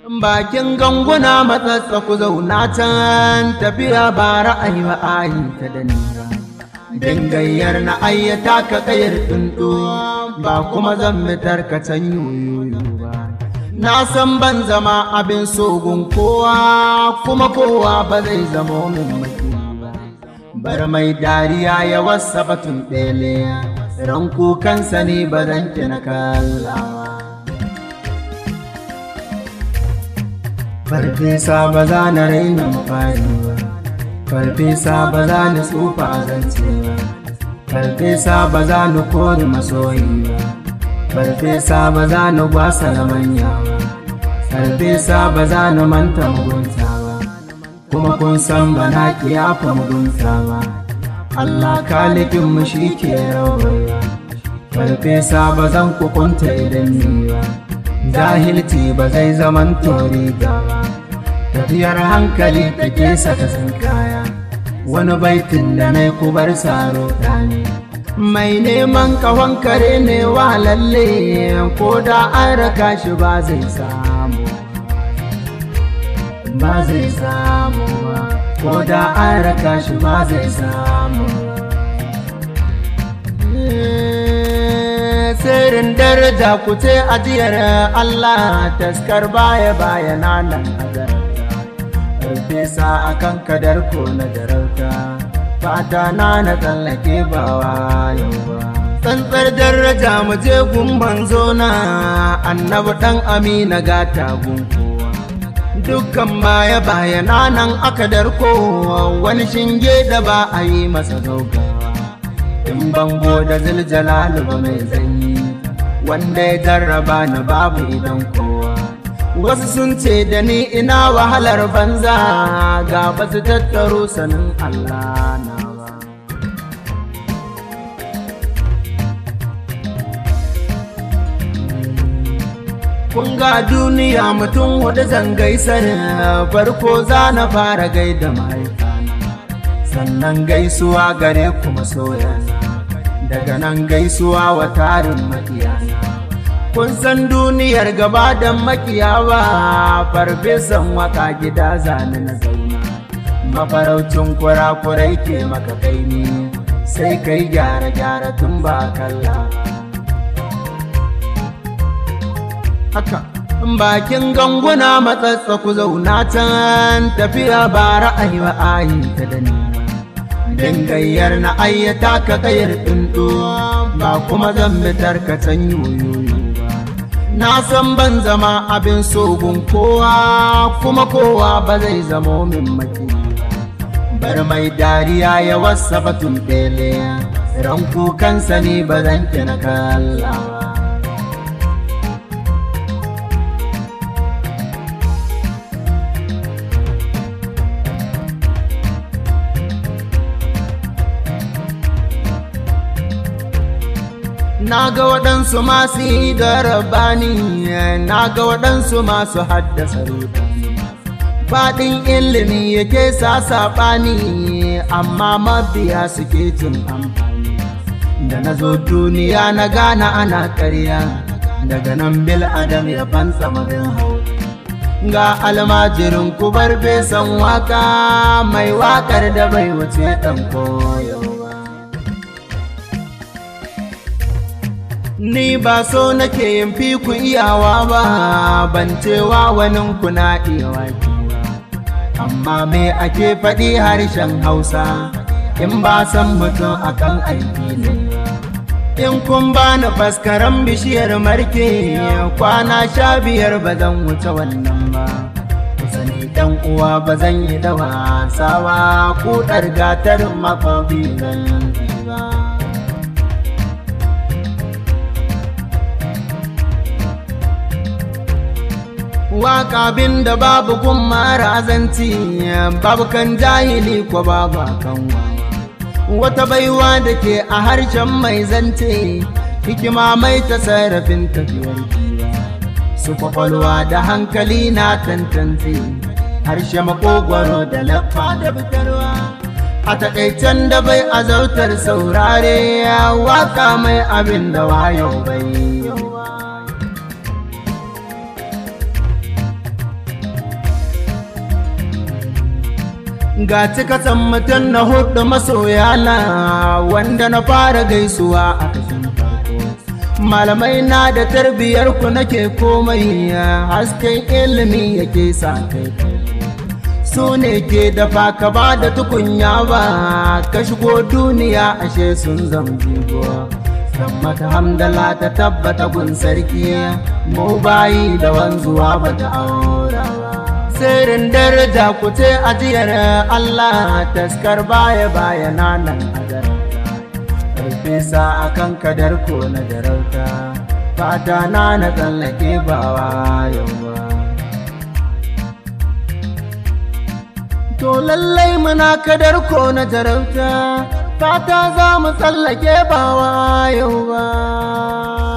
bakin ganguna matsatsa ku zauna can tafiya ba ra'ayi ba ayi ta da nira dangayyar na ayyata ka kayar tsuntsu ba kuma zan mitar ka can yoyoyo ba na san ban zama abin sogun kowa kuma kowa ba zai zama min maki ba bar mai dariya ya wasa batun ɗele ran kukansa ne ba zan na kallawa farfesa ba za na raina mafari ba farfesa ba za ni tsufa a zance ba farfesa ba za ni kori masoyi ba farfesa ba za ni gwasa na manya ba farfesa ba za ni manta mugunta ba kuma kun san ba na kiyafa mugunta ba Allah kalikin mu shi ke rawarwa farfesa ba zan kukunta idan ni ba jahilci ba zai zaman tori ba tafiyar hankali take saka sun kaya wani baitin da na kubar saro ne mai neman kawon kare ne wa lalle ko da an raka shi ba zai samu ba zai samu ko da an raka shi ba zai samu sirrin daraja ku ce ajiyar Allah taskar baya baya nan azarta fesa a kan kadar ko na darauta fata na na tsallake ba yau ba tsantsar daraja mu je gumban zona annabi dan amina gata gunkowa dukkan baya baya nan aka darko wani shinge da ba a yi masa gaugawa in bango da ziljalalu ba mai zanyi wanda ya jarraba ni babu idan kowa wasu sun ce da ni ina wahalar banza ga ba su tattaro sanin Allah na ba kun ga duniya mutum hudu zangai sanin farko za na fara gaida mahaifana sannan gaisuwa gare kuma soyana daga nan gaisuwa wa tarin makiyana kun san duniyar gaba da makiyawa farfesan waka gida zane na zauna mafaraucin kurakurai ke maka kaini sai kai gyara-gyara tun ba kalla haka bakin ganguna matsatsa ku zauna can tafiya ba ra'ayi ba ayi ta da ni dangayyar na ayyata ka kayar tsuntsu ba kuma zan bitar ka can yoyoyo na san ban zama abin sogun kowa kuma kowa ba zai zamo min maki bar mai dariya ya wasa batun ɗele ran kukansa ne ba zan na kallawa na ga waɗansu masu yi da rabani na ga waɗansu masu haddasa rudani faɗin ilimi yake sa saɓani amma mabiya suke cin amfani da na zo duniya na gana ana ƙarya daga nan bil adam ya fansa marin hau ga almajirin kubar besan waka mai wakar da bai wuce ɗan koyo Ni ba so nake yin fi ku iyawa ba, ban cewa wani kuna iyawa Amma me ake faɗi harshen Hausa, in ba san mutum akan aiki ne. In kun ba ni faskaran bishiyar marke, kwana sha biyar ba zan wuce wannan ba. Sani ɗan uwa ba zan yi da wasawa, kuɗar gatar makobi zan ba. waka bin da babu kun marazanci babu kan jahili ko babu kan wata baiwa da ke a harshen mai zance hikima mai tasarrafin tafiyar kiwa su kwakwalwa da hankali na tantance harshe makogwaro da laffa da fitarwa a takaicen da bai azautar saurare waka mai abin da wayo bai ga cikatan mutum na hudu masoyana wanda na fara gaisuwa a kashin farko malamai na da tarbiyar ku nake komai hasken ilimi yake sa kai su ne ke dafa ka ba da tukunya ba ka shigo duniya ashe sun zamjigo don mata hamdala ta tabbata gun sarki mu bayi da wanzuwa ba ta aura ba sirrin daraja ku ce ajiyar Allah taskar baya baya nan azar Farfesa a kan kadar ko na jarauta fata na na tsallake bawa yawa To lallai muna kadar ko na jarauta fata za mu tsallake bawa yau ba.